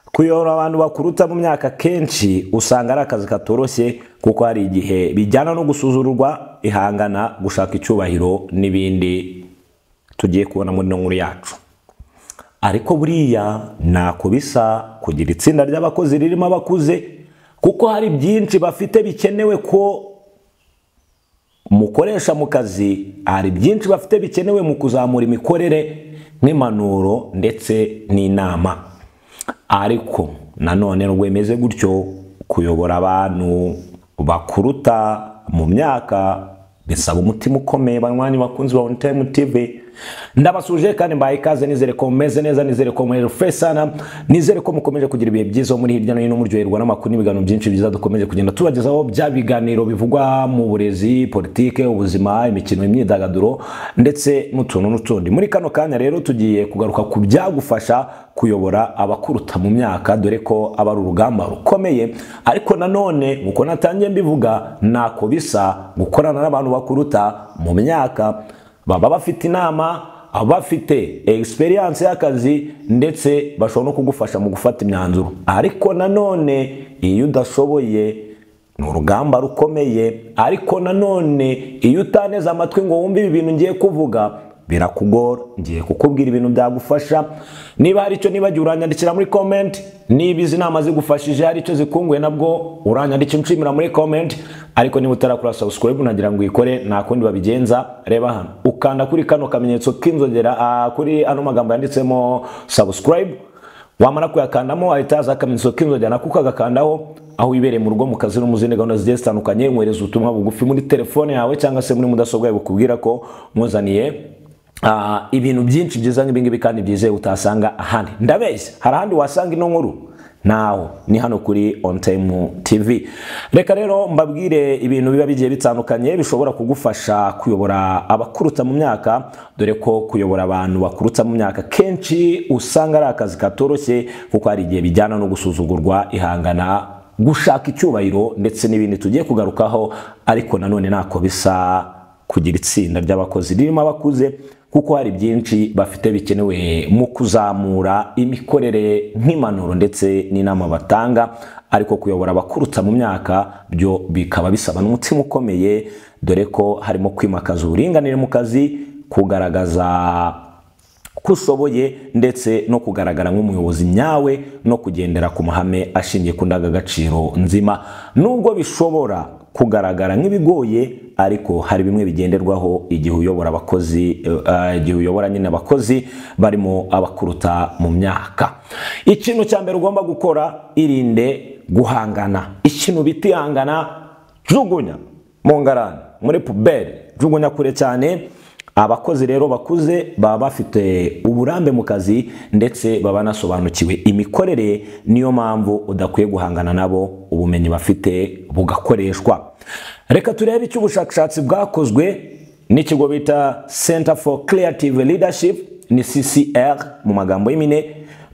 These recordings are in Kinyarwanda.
kuyobora abantu bakuruta mu myaka kenshi usanga ari akazi katoroshye kuko hari igihe bijyana no gusuzurwa ihangana gushaka icyubahiro n'ibindi tugiye kubona muri ino nkuru yacu ariko buriya ntako bisa kugira itsinda ry'abakozi ririmo abakuze kuko hari byinshi bafite bikenewe ko mukoresha mu kazi hari byinshi bafite bikenewe mu kuzamura imikorere nk'impanuro ndetse n'inama ariko nanone rwemeze gutyo kuyobora abantu bakuruta mu myaka bisaba umutima ukomeye banywanyi bakunzi ba onitayime tivi ndabasuje kandi mbaye ikaze nizere ko mumeze neza nizere ko muri sana nizere ko mukomeje kugira ibihe byiza muri hirya no hino muryoherwa n'amakuru n'ibiganiro byinshi byiza dukomeje kugenda tubagezaho bya biganiro bivugwa mu burezi politike ubuzima imikino imyidagaduro ndetse n'utuntu n'utundi muri kano kanya rero tugiye kugaruka ku byagufasha kuyobora abakuruta mu myaka dore ko aba ari urugamba rukomeye ariko nanone nk'uko natangiye mbivuga ntako bisa gukorana n'abantu bakuruta mu myaka baba bafite inama bafite egisperiyanse y'akazi ndetse bashobora no kugufasha mu gufata imyanzuro ariko nanone iyo udashoboye ni urugamba rukomeye ariko nanone iyo utaneze amatwi ngo wumve ibi bintu ngiye kuvuga birakugora ngiye kukubwira ibintu byagufasha niba hari icyo nibagiwe uranyandikira muri komenti niba izi nama zigufashije hari icyo zikunguye nabwo uranyandikira nshimira muri komenti ariko niba utarakora subscribe unagira ngo uyikore nta kundi babigenza reba hano ukanda kuri kano kamenyetso k'inzogera kuri ano magambo yanditsemo subscribe wamara kuyakandamo ahita haza akamenyetso k'inzogera nako ukagakandaho aho wibereye mu rugo mu kazi no mu zindi gahunda zigiye zitandukanye nkohereza ubutumwa bugufi muri telefone yawe cyangwa se muri mudasobwa yawe bukubwira ko mwuzaniye ibintu byinshi byiza nk'ibingibi kandi byizewe utasanga ahandi ndabeshya hari ahandi wasanga ino nkuru naho ni hano kuri ontayime tivi reka rero mbabwire ibintu biba bigiye bitandukanye bishobora kugufasha kuyobora abakuruta mu myaka dore ko kuyobora abantu bakuruta mu myaka kenshi usanga ari akazi katoroshye kuko hari igihe bijyana no gusuzugurwa ihangana gushaka icyubahiro ndetse n'ibindi tugiye kugarukaho ariko nanone ntako bisa kugira itsinda ry'abakozi ririmo abakuze kuko hari byinshi bafite bikenewe mu kuzamura imikorere nk'impanuro ndetse n'inama batanga ariko kuyobora abakuruta mu myaka byo bikaba bisaba n'umutima ukomeye dore ko harimo kwimakaza uburinganire mu kazi kugaragaza ko ushoboye ndetse no kugaragara nk'umuyobozi nyawe no kugendera ku mahame ashingiye ku ndangagaciro nzima nubwo bishobora kugaragara nk'ibigoye ariko hari bimwe bigenderwaho igihe uyobora abakozi igihe uyobora nyine abakozi barimo abakuruta mu myaka ikintu cya mbere ugomba gukora irinde guhangana ikintu bita ihangana jugunya mu ngarani muri puberi jugunya kure cyane abakozi rero bakuze baba bafite uburambe mu kazi ndetse baba banasobanukiwe imikorere niyo mpamvu udakwiye guhangana nabo ubumenyi bafite bugakoreshwa reka turebe icyo ubushakashatsi bwakozwe n'ikigo bita center for creative leadership ni ccr mu magambo y'impine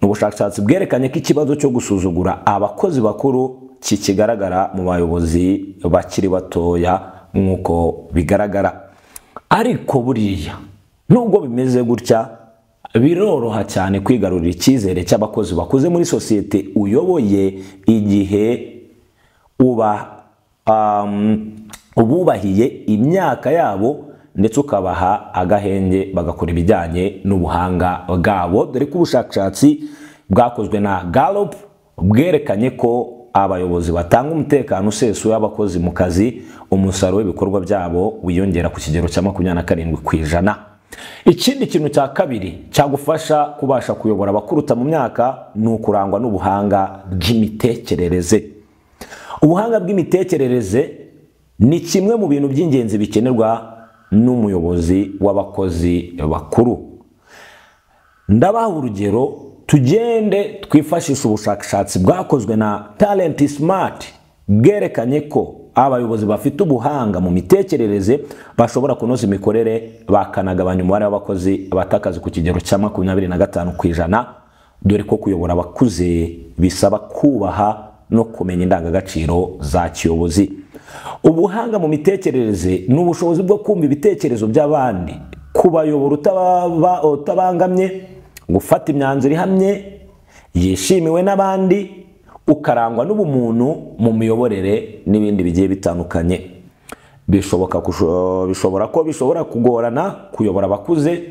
ni ubushakashatsi bwerekanye ko ikibazo cyo gusuzugura abakozi bakuru kikigaragara mu bayobozi bakiri batoya nk'uko bigaragara ariko buriya nubwo bimeze gutya biroroha cyane kwigarurira icyizere cy'abakozi bakuze muri sosiyete uyoboye igihe uba ububahiye imyaka yabo ndetse ukabaha agahenge bagakora ibijyanye n'ubuhanga bwabo dore ko ubushakashatsi bwakozwe na Gallup bwerekanye ko abayobozi batanga umutekano usesuye w'abakozi mu kazi umusaruro w'ibikorwa byabo wiyongera ku kigero cya makumyabiri na karindwi ku ijana ikindi kintu cya kabiri cyagufasha kubasha kuyobora abakuruta mu myaka ni ukurangwa n'ubuhanga bw'imitekerereze ubuhanga bw'imitekerereze ni kimwe mu bintu by'ingenzi bikenerwa n'umuyobozi w'abakozi bakuru ndabaha urugero tugende twifashisha ubushakashatsi bwakozwe na talent smart bwerekanye ko abayobozi bafite ubuhanga mu mitekerereze bashobora kunoza imikorere bakanagabanya umubare w'abakozi bata akazi ku kigero cya makumyabiri na gatanu ku ijana dore ko kuyobora abakuze bisaba kubaha no kumenya indangagaciro za kiyobozi ubuhanga mu mitekerereze ni ubushobozi bwo kumva ibitekerezo by'abandi kubayobora utabangamye gufata imyanzuro ihamye yishimiwe n'abandi ukarangwa n'ubumuntu mu miyoborere n'ibindi bigiye bitandukanye bishoboka kusho- bishobora ko bishobora kugorana kuyobora abakuze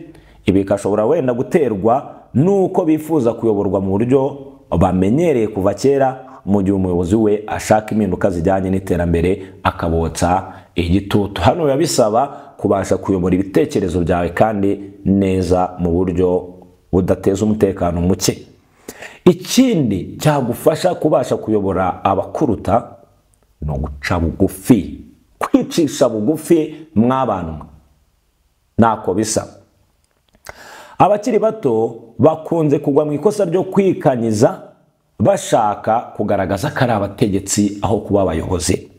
ibi bigashobora wenda guterwa n'uko bifuza kuyoborwa mu buryo bamenyereye kuva kera mu gihe umuyobozi we ashaka impinduka zijyanye n'iterambere akabotsa igitutu hano biba bisaba kubasha kuyobora ibitekerezo byawe kandi neza mu buryo budateza umutekano muke ikindi cyagufasha kubasha kuyobora abakuruta ni uguca bugufi kwicisha bugufi mw'abantu ntako bisa abakiri bato bakunze kugwa mu ikosa ryo kwikanyiza bashaka kugaragaza ko ari abategetsi aho kuba abayobozi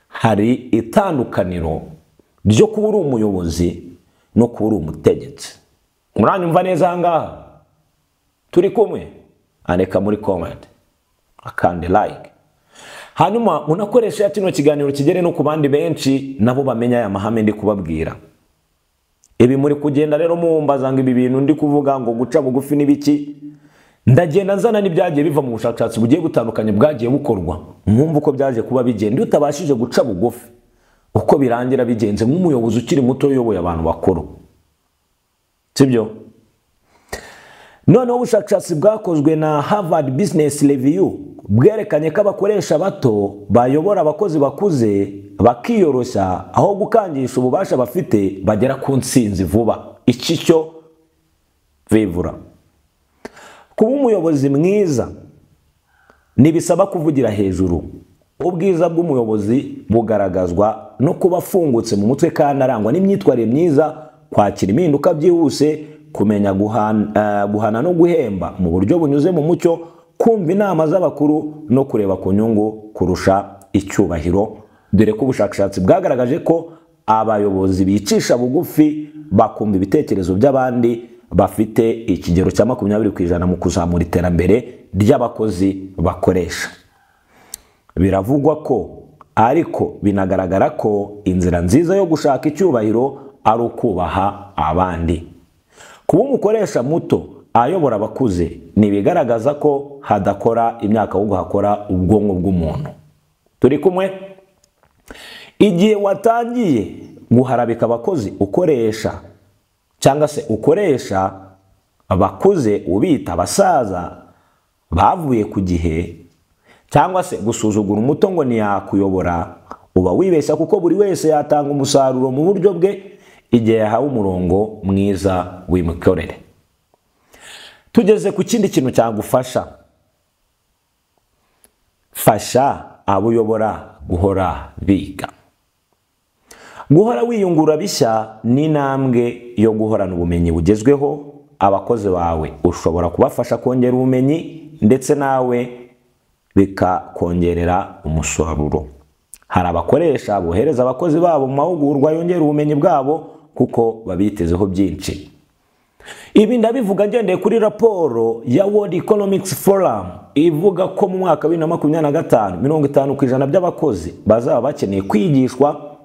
hari itandukaniro ryo kuba uri umuyobozi no kuba uri umutegetsi muranyumva neza aha ngaha turi kumwe andika muri comment akande like hanyuma unakoresha kino kiganiro kigere no ku bandi benshi nabo bamenya aya mahame ndi kubabwira ibi muri kugenda rero muwumbaza ngo ibi bintu ndi kuvuga ngo guca bugufi n'ibiki ndagenda nzana n'ibyagiye biva mu bushakashatsi bugiye butandukanye bwagiye bukorwa mwumva uko byaje kuba bigenda iyo utabashije guca bugufi uko birangira bigenze nk'umuyobozi ukiri muto uyoboye abantu bakuru sibyo noneho ubushakashatsi bwakozwe na harvard business review bwerekanye ko abakoresha bato bayobora abakozi bakuze bakiyoroshya aho gukangisha ububasha bafite bagera ku nsinzi vuba iki cyo bivura kuba umuyobozi mwiza ntibisaba kuvugira hejuru ubwiza bw'umuyobozi bugaragazwa no kuba afungutse mu mutwe kandi arangwa n'imyitwarire myiza kwakira impinduka byihuse kumenya guhan- eh, guhana no guhemba mu buryo bunyuze mu mucyo kumva inama z'abakuru no kureba ku nyungu kurusha icyubahiro dore ko ubushakashatsi bwagaragaje ko abayobozi bicisha bugufi bakumva ibitekerezo by'abandi bafite ikigero cya makumyabiri ku ijana mu kuzamura iterambere ry'abakozi bakoresha biravugwa ko ariko binagaragara ko inzira nziza yo gushaka icyubahiro ari ukubaha abandi kuba umukoresha muto ayobora abakuze ni ibigaragaza ko hadakora imyaka ahubwo hakora ubwonko bw'umuntu turi kumwe igihe watangiye guharabika abakozi ukoresha cyangwa se ukoresha abakuze ubita abasaza bavuye ku gihe cyangwa se gusuzugura umuto ngo ntiyakuyobora uba wibeshya kuko buri wese yatanga umusaruro mu buryo bwe igihe yahawe umurongo mwiza w'imikorere tugeze ku kindi kintu cyagufasha fasha abo uyobora guhora biga guhora wiyungura bishya ni intambwe yo guhorana ubumenyi bugezweho abakozi bawe ushobora kubafasha kongera ubumenyi ndetse nawe bikakongerera umusaruro hari abakoresha bohereza abakozi babo mu mahugurwa yongera ubumenyi bwabo kuko babitezeho byinshi ibi ndabivuga ngendeye kuri raporo ya World Economics Forum ivuga ko mu mwaka wa bibiri na makumyabiri na gatanu mirongo itanu ku ijana by'abakozi bazaba bakeneye kwigishwa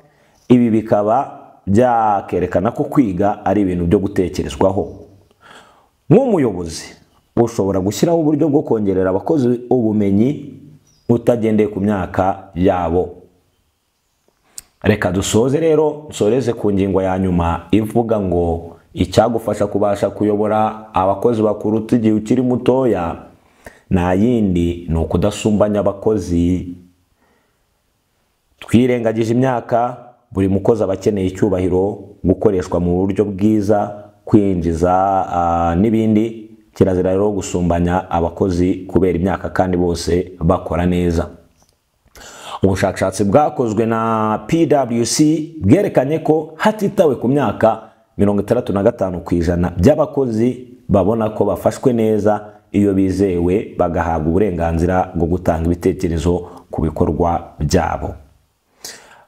ibi bikaba byakerekana ko kwiga ari ibintu byo gutekerezwaho nk'umuyobozi ushobora gushyiraho uburyo bwo kongerera abakozi ubumenyi utagendeye ku myaka yabo reka dusoze rero nsoreze ku ngingo ya nyuma ivuga ngo icyagufasha kubasha kuyobora abakozi bakuruta igihe ukiri mutoya nta yindi ni ukudasumbanya abakozi twirengagije imyaka buri mukozi aba akeneye icyubahiro gukoreshwa mu buryo bwiza kwinjiza ah, n'ibindi kirazira rero gusumbanya abakozi kubera imyaka kandi bose bakora neza ubushakashatsi bwakozwe na pwc bwerekanye ko hatitawe ku myaka mirongo itandatu na gatanu ku ijana by'abakozi babona ko bafashwe neza iyo bizewe bagahabwa uburenganzira bwo gutanga ibitekerezo ku bikorwa byabo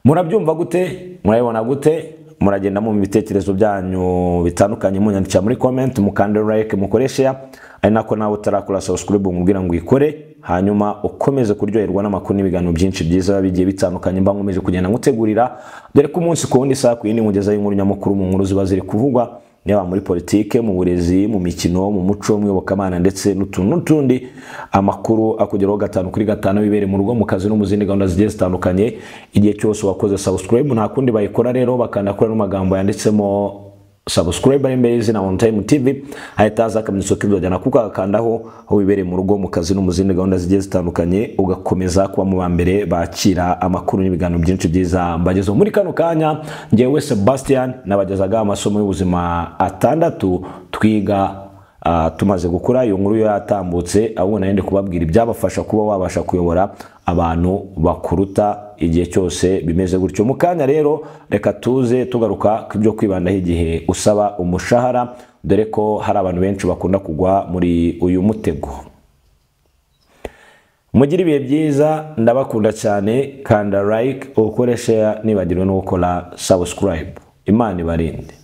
murabyumva gute murabibona gute muragenda mu bitekerezo byanyu bitandukanye munyandikira muri comment mukande like mukoreshe ari nako nawe utarakora subscribe umubwira ngo uyikore hanyuma ukomeze kuryoherwa n'amakuru n'ibiganiro byinshi byiza bigiye bitandukanye mba nkomeje kugenda ngutegurira dore ko umunsi ku wundi isaha ku yindi nkugezaho inkuru nyamukuru mu nkuru ziba ziri kuvugwa yaba muri politike mu burezi mu mikino mu muco mu iyobokamana ndetse n'utuntu n'utundi amakuru akugeraho gatanu kuri gatanu bibere mu rugo mu kazi no mu zindi gahunda zigiye zitandukanye igihe cyose wakoze subscribe nta kundi bayikora rero bakanakora n'amagambo yanditsemo subscribe ari imbere y'izina on time tv hahita haza akamenyetso k'ibyo kuko agakandaho aho bibereye mu rugo mu kazi no mu zindi gahunda zigiye zitandukanye ugakomeza kuba mu ba mbere bakira amakuru n'ibiganiro byinshi byiza mbagezeho muri kano kanya ngewe sebastian nabagezagaho amasomo y'ubuzima atandatu twiga ah, tumaze gukora iyo nkuru yo yatambutse ahubwo narinde kubabwira ibyabafasha kuba wabasha kuyobora abantu bakuruta igihe cyose bimeze gutyo mu kanya rero reka tuze tugaruka ku byo kwibandaho igihe usaba umushahara dore ko hari abantu benshi bakunda kugwa muri uyu mutego mugire ibihe byiza ndabakunda cyane kanda like ukore share nibagirwe no gukora subscribe imana ibarinde